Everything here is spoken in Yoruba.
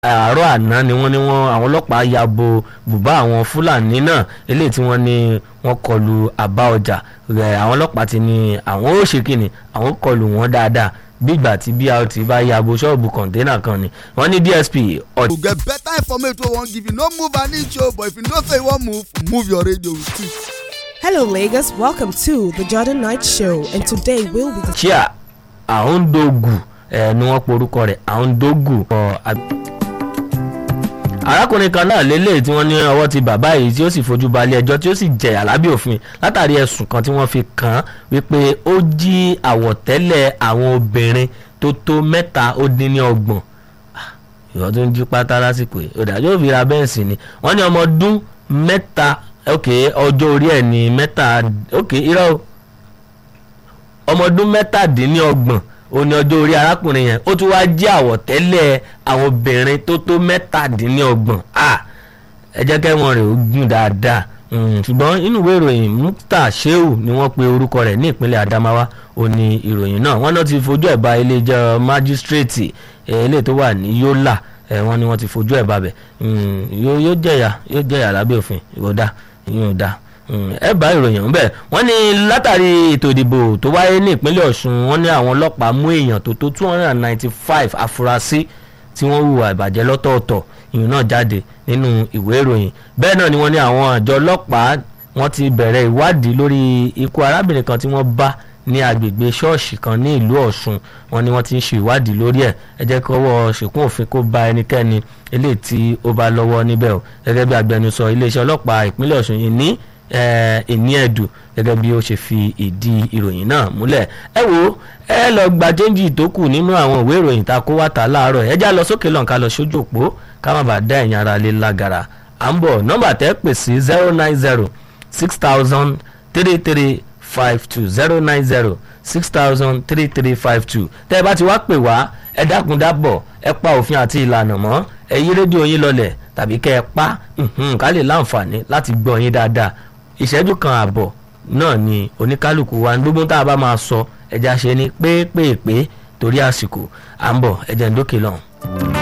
àárọ̀ àná ni wọ́n ní wọ́n àwọn ọlọ́pàá ya bo bùbá àwọn fúlàní náà eléyìí tí wọ́n ní wọ́n kọlu àbá ọjà rẹ̀ àwọn ọlọ́pàá ti ní àwọn ó ṣe kíni àwọn kọlu wọn dáadáa bí ìgbà tí brt bá ya bo ṣọ́ọ̀bù kọ̀ǹténà kan ni wọ́n ní dsp ọ̀tí. to get better information wey wan give you no move an inch o but if you know say you wan move move your radio with it. Hello, Lagos. Welcome to the Jordan Knight Show, and today we'll be discussing. chia ahondogu ẹ ni wọ́n porúkọ rẹ̀ ahondogu. ọ, ab- arákùnrin kan náà lélẹ̀ tí wọ́n ní ọwọ́ ti bàbá yìí tí ó sì fojú balẹ̀ ẹjọ́ tí ó sì jẹ̀yà lábẹ́ òfin látàrí ẹ̀sùn kan tí wọ́n fi kàn án wípé ó jí àwọ̀tẹ́lẹ̀ àwọn obìnrin tó tó mẹ́ta ó dín ní ọgbọ̀n ìwọ tó ń jí pátá lásìkò yìí òdàjọ́ òfin ra bẹ́ǹsì ni wọ́n ní ọmọ ọdún mẹ́ta ok ọjọ́ orí ẹ̀ ní mẹ́ta ok irọ́ o ọmọ ọdún mẹ́tàdínlọ́gbọ̀n ó ní ọjọ́ orí arákùnrin yẹn ó tún wáá jí àwọ̀tẹ́lẹ̀ àwọn obìnrin tó tó mẹ́tàdínlọ́gbọ̀n ah ẹ jẹ́ kẹ́wọ̀n rẹ̀ ó gùn dáadáa Mm, ṣùgbọ́n inú ìwé ìròyìn mukta sheu ni wọ́n pe orúkọ rẹ̀ ní ìpínlẹ̀ adamawa ó ní ìròyìn náà wọ́n náà ti fojú ẹ̀ bá ilé-ẹjọ́ májísírèètì eléyìí tó wà ní yólà ẹ̀ wọ́n ní wọ́n ti fojú ẹ̀ bá bẹ̀ Mm, yóò yóò jẹ̀yà yóò jẹ̀yà lábẹ́ òfin ìwọ́dà ìyóò dá ẹ bá ìròyìn ọ̀hún bẹ́ẹ̀ wọ́n ní látàrí ètò ìdìbò tó wáyé ní ìpínlẹ̀ ọ̀ṣun wọ́n ní àwọn ọlọ́pàá mú èèyàn tó tó two hundred and ninety five afurasí tí wọ́n hùwà ìbàjẹ́ lọ́tọ̀ọ̀tọ̀ ìyún náà jáde nínú ìwé ìròyìn bẹ́ẹ̀ náà ni wọ́n ní àwọn àjọ ọlọ́pàá wọ́n ti bẹ̀rẹ̀ ìwádìí lórí ikú arábìnrin kan tí wọ́n bá ní agbègbè ṣọ́ọ̀ṣì kan ní ìlú ọ̀ṣun wọ́n ní wọ́n ti ń ṣe ìwádìí lórí ẹ̀ ẹ jẹ́ kí ọwọ́ ṣèkún òfin kó ba ẹnikẹ́ni eléyìí tí ó bá lọ́wọ́ níbẹ̀ o gẹ́gẹ́ bí agbẹnusọ iléeṣẹ́ ọlọ́pàá ìpínlẹ̀ ọ̀ṣun yìí ní ìní ẹ̀dù gẹ́gẹ́ bí ó ṣe fi ìdí ìròyìn náà múlẹ̀ ẹ wo ẹ lọ gba jẹ́ńjì tó kù nínú àwọn ìwé ìròyìn tá a kó wá ta láàárọ̀ ẹ já lọ sókè lọ́nkà lọ sójú òpó ká má bàa dá ẹ̀yìn ara lé lágara à ń bọ̀ nọ́mbà tẹ́ pè sí zero nine zero six thousand three three five two zero nine zero six thousand three three five two tẹ́ ẹ bá ti wá pè wá ẹ dákun dábọ̀ ẹ pa òfin àti ìlànà mọ́ ẹ yí rédíò yín lọlẹ̀ tàbí kẹ́ ẹ pa mhm, ká lè láǹfààní láti gbọ́ yín dáadáa ìṣẹ́jú kan àbọ̀ náà ni oníkálukú wa gbogbo tá a bá máa sọ ẹja ṣe ni pépèpé torí àsìkò à ń bọ̀ ẹ̀jẹ̀ ń dókè lọ́hùn.